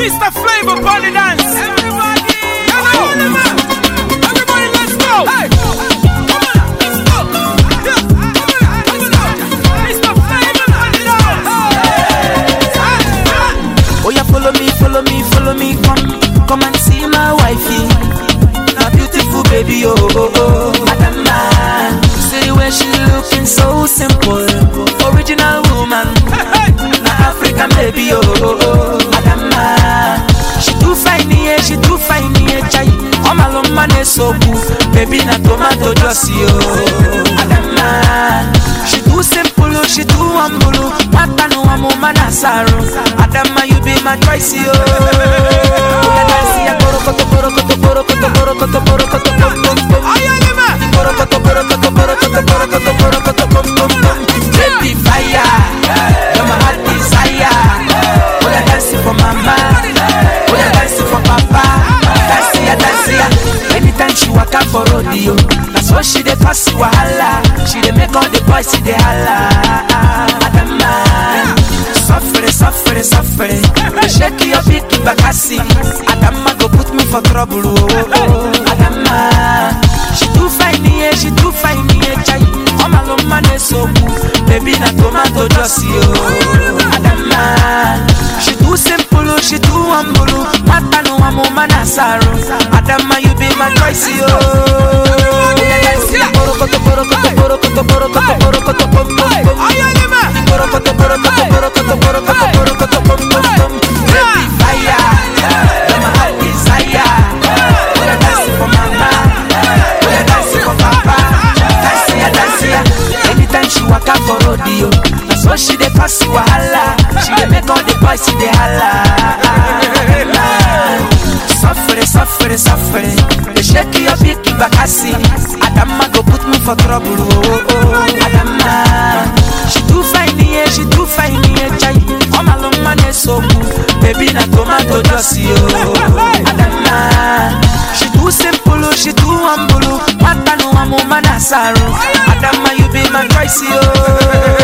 Mr. Flavor Body Dance. Everybody, everybody, let's go. Hey, come on, let's go. Yeah, come on, come on. Mr. Flavor Body Dance. Oh yeah, follow me, follow me, follow me, come, come and see my wifey. My beautiful baby, oh oh oh, Adama. See the way she looking so simple, original woman. Na African baby, oh oh oh, Adama. She too fine, yeah, she too fine, yeah, chai. Oh my love, man, is so cool. Baby, na tomato juicy, oh, Adama. She too simple, oh, she too humble, oh. Mata no amo manasaro. Adama, you be my choice, oh. Oya dance, ya borokoto, borokoto, borokoto, borokoto, borokoto, bom, bom, bom. Borokoto, borokoto, borokoto, borokoto, borokoto, bom, bom, bom. Baby fire, you're my heart desire. Oya dance for mama, oya dance for papa. Dance ya, dance ya. Anytime she waka for rodeo, that's what she dey pass wahala. She dey make all the boys see dey holla. Adama, suffere, suffere, suffere. Shake your big bakasi. Adama go put me for trouble. Oh, oh, oh. Adama, she too fine, yeah, she too fine, yeah, chai. Oh my love, man, is so cool. Baby, na tomato juicy, oh. Adama, she too simple, oh, she too humble. oh. Mata no amo manasaro. Adama, you be my choice, oh. Borokoto, borokoto, borokoto, borokoto, borokoto, bom, bom, bom. Borokoto, borokoto, borokoto, borokoto, borokoto, bom, bom, bom. Baby fire, you're my heart desire. Wanna dance for mama, wanna dance for papa. Dance ya, dance ya. Anytime she waka for rodeo, that's what she dey pass wahala. She dey make all the boys see dey holla. Suffere, suffere, suffere. They shake your big bakasi. Adama go put me for trouble. Oh, oh, oh. Adama, she too fine, yeah, she too fine, yeah, chai. Oh my long man is so cool. Baby, na tomato juicy, oh. Adama, she too simple, oh, she too humble. oh. Mata no amo manasaro. Adama, you be my choice, oh.